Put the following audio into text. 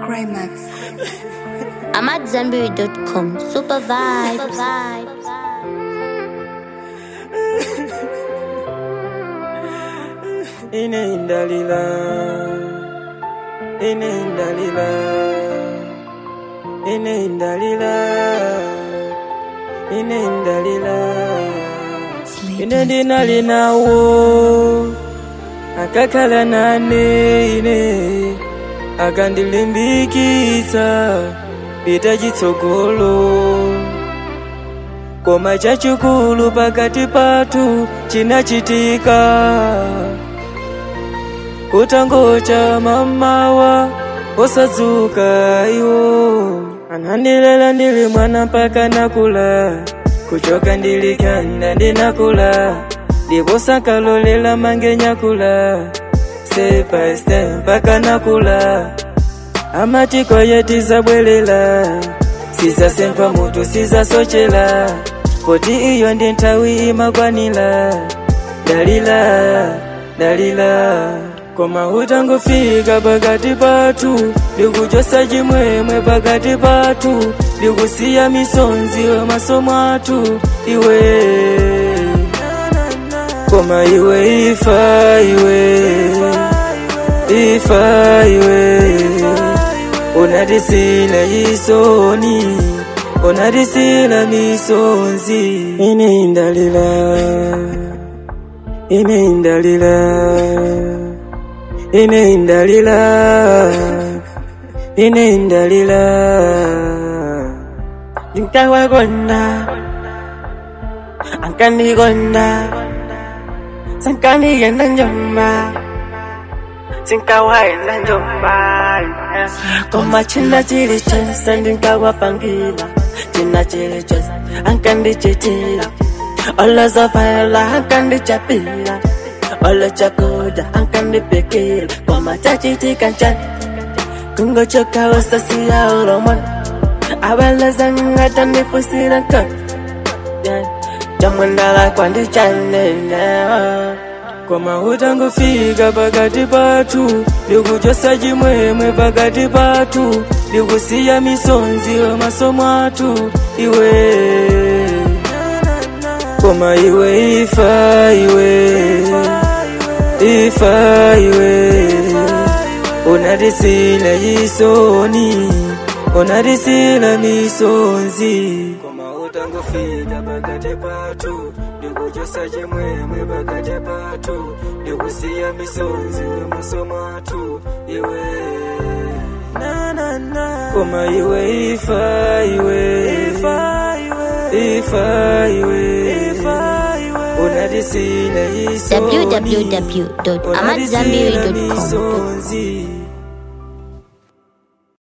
Greymax. I'm at Zenberry.com. Super vibes. Inendalila, inendalila, inendalila, inendalila. Ine ndinalinawo akakhala nane ine akandilimbikitsa pita chitsogolo koma chachikulu pakati pathu chinachitika kutangocha mamawa osadzuka iwo anandilela ndili mwana mpaka nakula kuchoka ndilikanda ndinakula ndipo sakalolela mangenyakula step by step mpaka nakula amatiko yetu zabwelela sizasempa mutu sizasochela poti iyo ndi nthawi imakwanira dalila dalila koma utangofika pakati pathu ndikuchosa chimwemwe pakati pathu ndikusiya misonzi maso mwathu iwe koma iwe ifa iwe ifa iwe unatisila isoni unatisila misonzi ine indalila ine indalila ine indalila ine indalila ndinkawakonda ankandikonda sankandigenda njomba sinkawaenda njomba koma china chili chonse ndinkawapangila china chili chonse ankandichitila olozofela ankandichapila olochakuda ankandipikila koma chachitika nchani kungochoka wasasiya ulomona abalazanga tandifusila nkoni chamwendala kwandichanena koma utangofika pakati pathu ndikuchosa chimwemwe pakati pathu ndikusiya misonzi maso mwathu iwe koma iwe ifa iwe ifa iwe unatisila isoni unatisila misonzi koma utangofika pakati pathu ndikuchosa chimwemwe pakati pathu ndikusiya misonzi maso mwathu iwe koma iwe ifa iwe ifa iwe unatisila isoni www.amatzambiri.com. misonzi